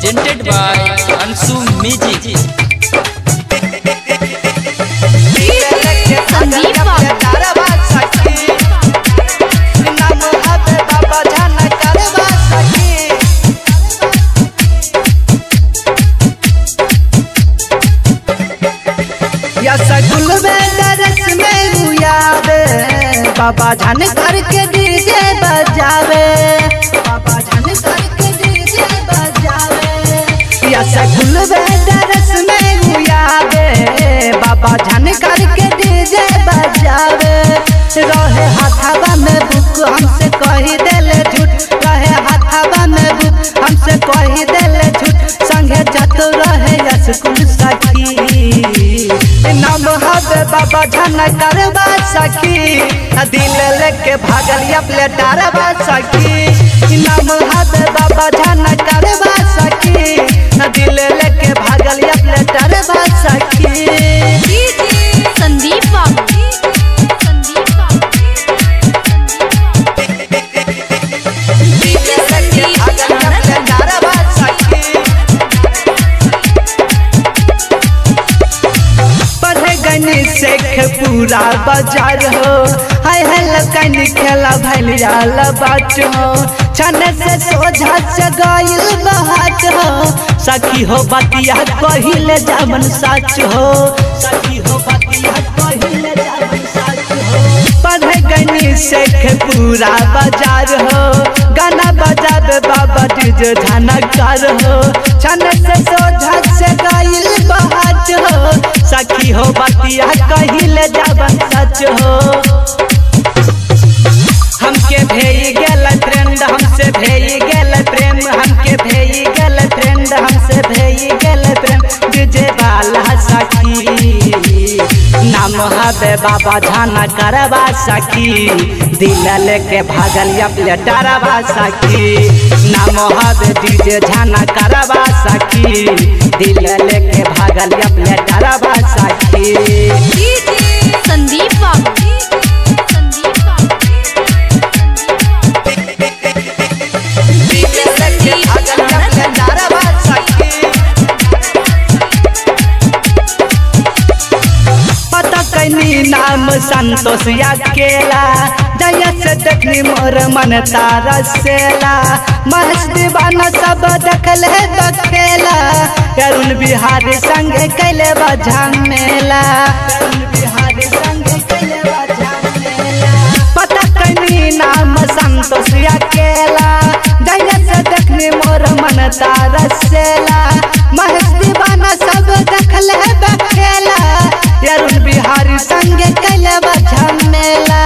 presented by Ansu Music. Sandeep बाबू सगुल में दरस में गुयावे बाबा झन करके डीजे बजावे बाबा झन करके डीजे बजावे या सगुल में दरस में गुयावे बाबा झन करके डीजे बजावे रहे हाथावा में बुक हमसे कही देले झूठ रहे हाथावा में बुक हमसे कही देले झूठ संगे जत रहे स्कूल सखी नाम हवे बाबा झन करवा सखी दिल लेके भागल अपने डरवा सखी नाम हवे बाबा झन करवा सखी दिल लेके भागल अपने डरवा सखी संदीप बाबू संदीप पढ़े गनी शेख पूरा बाजार हो हाय हेल कनी खेला भैल जाल बाट हो छन से सोझा जगाइल बहाट हो सखी हो बतिया कहिले जामन सच हो सखी हो बतिया कहिले जामन सच हो पढ़े गनी शेख पूरा बाजार हो गाना बजावे बाबा डीजे झनकार हो छन से सोझा जगाइल बहाट हो सखी हो बतिया कहिले जाबन सच हो हमके भेई गेल ट्रेंड हमसे भेई गेल प्रेम हमके भेई गेल ट्रेंड हमसे भेई गेल प्रेम डीजे वाला सखी नाम हवे बाबा झाना करवा सखी दिल लेके भागल अपने डरवा सखी नाम हवे डीजे झाना करवा सखी दिल लेके भागल अपने डरवा सखी संदीप बाबू संदीप पता कैनी नाम संतोष या केला जय से देखनी मोर मन तारा सेला महस दीवाना सब देखल है दखेला अरुण बिहारी संगे कैले बजा मेला अरुण बिहारी संगे कैले बजा मेला पता कैनी नाम संतोष या केला जय से देखनी मोर मन तारा सेला महस दीवाना सब देखल है दखेला अरुण बिहारी संगे कैले बजा मेला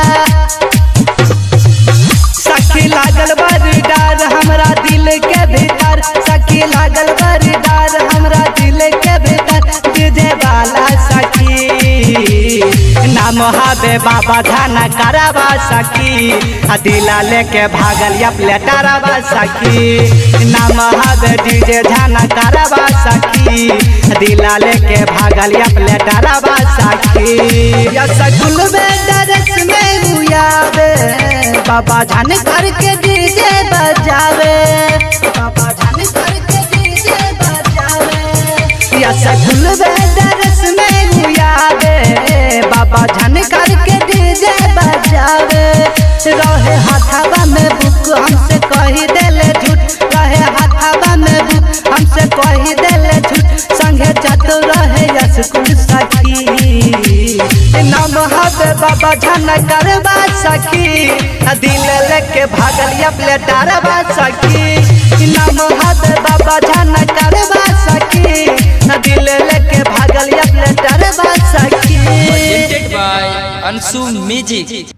सखी लागल बड़ी डार हमरा दिल के भीतर सखी लागल बड़ी डार हमरा दिल के भीतर डीजे वाला सखी नाम हवे बाबा धाना करवा सखी आ दिला लेके भागल अपने डरवा सखी नाम हवे डीजे धाना करवा सखी दिला लेके भागल अपने डरवा सखी या सकुल में डरस में गुयावे बाबा झन करके डीजे बजावे बाबा झन करके डीजे बजावे या सकुल में डरस में गुयावे बाबा झन करके डीजे बजावे रहे हाथावा में बुक हमसे कही देले झूठ रहे हाथावा में बुक हमसे कही देले झूठ संगे जत रहे स्कूल सखी नाम हवे बाबा झन करवा सखी दिल लेके भागल अपने डरवा सखी नाम हवे बाबा झन करवा सखी दिल लेके भागल अपने डरवा सखी Presented by Ansu Music.